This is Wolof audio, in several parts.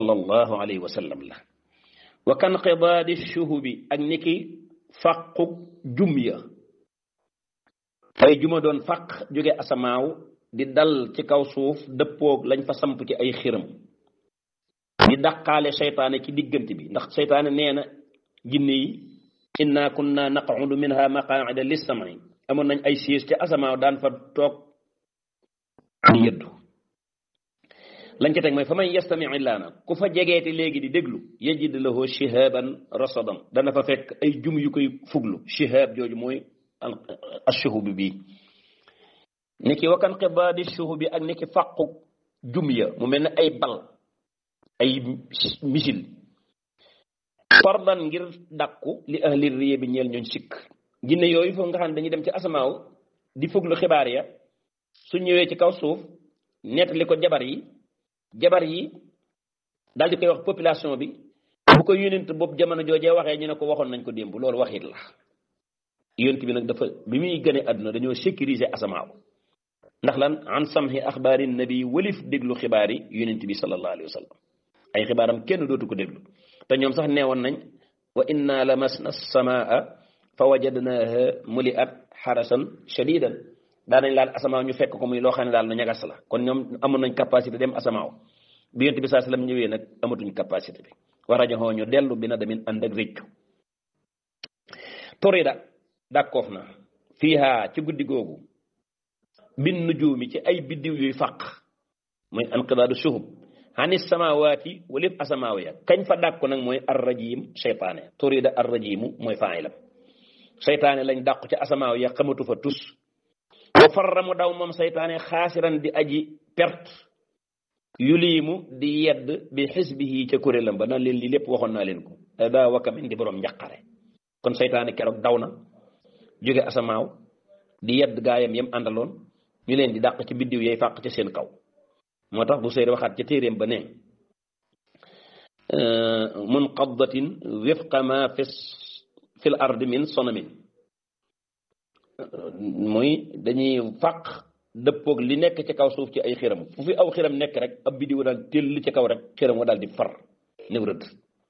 sallallahu alayhi wa sallam la wa kan qidaadi shuhubi ak niki fàqu jum ya ay juma doon fàq jóge asamaaw di dal ci kaw suuf dëppoog lañ fa samp ci ay xiram di daqaale seytaane ci diggante bi ndax seytaane nee na jinne yi inna kunna naqudu minha maqaida lissami amoon nañ ay siis ci asamaaw daan fa toog di yëddu lañ ca teg mooy fa man yastami illaana ku fa jegeeti léegi di déglu yajid lahu shihaban rasadan dana fa fekk ay jum yu koy fuglu shihab jooju mooy ashuhubi bii niki wakan xibaadi shuhubi ak niki fàqu jum ya mu mel ne ay bal ay misil fardan ngir dàkku li ahli riye bi ñeel ñooñ sikk jinne yooyu foofu nga xam ne dañuy dem ci asamaaw di fuglu xibaar ya su ñëwee ci kaw suuf nettali ko jabar yi jabar yi daal di koy wax population bi bu ko yónent boobu jamono joojee waxee ñu ne ko waxoon nañ ko démb loolu waxit la yónent bi nag dafa bi muy gënee àdduna dañoo sécuriser asamaaw ndax lan an samhi axbaari nabi walif déglu xibaar yi yónent bi sallallahu alayhi wa sallam ay xibaaram kenn dootu ko déglu te ñoom sax neewoon nañ wa inna lamasna samaa fa wajadnaha muliat xarasan shadidan daanañ laal asamaaw ñu fekk ko muy loo xam ne daal lu ñagas la kon ñoom amoon nañ capacité dem asamaaw bi yonent bi saa sallam ñëwee nag amatuñ capacité bi war a joxoo ñu dellu bi na damin ànd ak réccu torida dàkkoof na fiiha ci guddi googu bin nujuumi ci ay biddiw yuy fàq mooy anqidaadu suhub hani samawaati walif asamaaw ya kañ fa dàkku nag mooy arrajim seytaane torida arrajimu mooy faayilam seytaane lañ dàqu ci asamaaw ya xamatu fa tus wa farra mu daw moom seytaane xaasiran di aji perte yuliimu di yedd bi xisbihi ca kuréelam ba naan leen lii lépp waxoon naa leen ko daa wakamin di borom njaqare kon seytaane keroog daw na jóge asamaaw di yedd gaayam yam àndaloon ñu leen di dàq ci biddiw yay fàq ci seen kaw moo tax bu seyr waxaat ca téeréem ba ne munqadatin wifqa ma fi fil ardi min sonamin mooy dañuy fàq dëppoog li nekk ci kaw suuf ci ay xiram fu fi aw xiram nekk rek ab biddiw daal téll li ci kaw rek xiram wa daal di far néew rëdd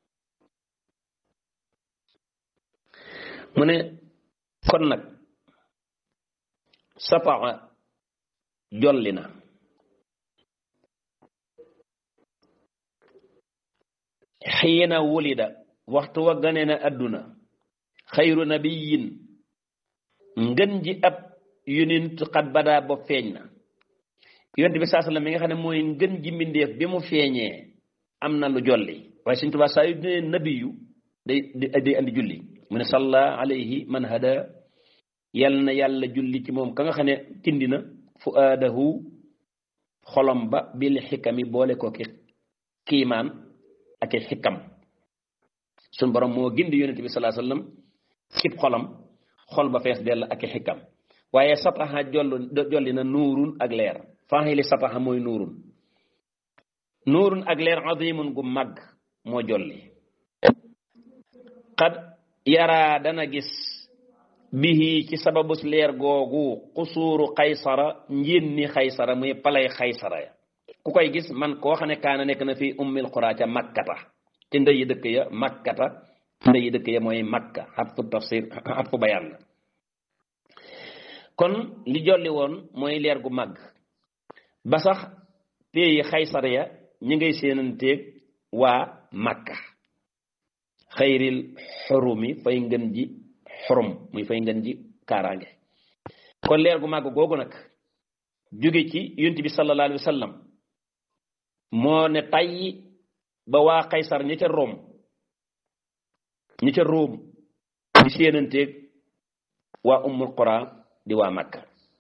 mu ne kon nag sataa jolli na xiina wulida waxtu wa gane na adduna xayru nabiyin ngën ji ab yonent xat badaa ba feeñ na yonent bi saa sallam mi nga xam ne mooy ngën ji mbindeef bi mu feeñee am na lu jolli waaye suñ tubaa saa yu ne nabiyu day day andi julli mu ne salla alayhi man hada yal na yàlla julli ci moom ka nga xam ne tindi na fu aadahu xolom ba bil xikami boole ko ki kiimaan ak i xikam suñ borom moo gindi yonent bi salaa sallam cib xolam xol ba fees dell ak i xikam waaye sataxa jollu jolli na nuurun ak leer faxili sataxa mooy nuurun nuurun ak leer azimun gu mag moo jolli xad yaraa dana gis bihi ci sababus leer googu xusuuru xaysara njénni xaysara muy palay xaysara ya ku koy gis man koo xam ne kaana nekk na fi ummil xuraa ca makkata ci ndeyi dëkk ya makkata ndeyi dëkk ya mooy makka xat fu tafsir xat fu bayaan la kon li jolli woon mooy leer gu màgg ba sax pays xaysar ya ñi ngay seenanteeg waa makka xayril xurumi fay ngën ji xurum muy fay ngën ji kaaraange kon leer gu màgg googu nag jóge ci yonent bi sallallahu alayhi wa sallam moo ne tayyi ba waa xaysar ñi ca Rome ñi ca Rome di seenanteeg waa ummul qura di waa Makka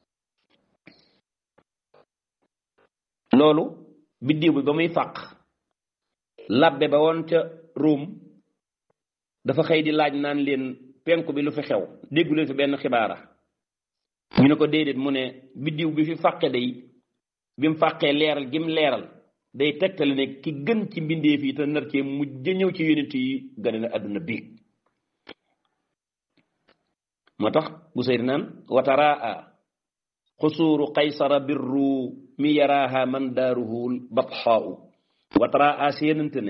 loolu biddiw bi ba muy fàq labbe ba woon ca Rome dafa xëy di laaj naan leen penku bi lu fi xew déggu leen fi benn xibaara ñu ne ko déedéet mu ne biddiw bi fi fàqe day bi mu fàqee leeral gim leeral day tegtale ne ki gën ci mbindeef yi te nar cee mujj ñëw ci yonent yi gane na àdduna biig moo tax bu seyri naan wataraa xusuuru qaysara birru mi yaraaha man daaruhul batxaau watara a séenante ne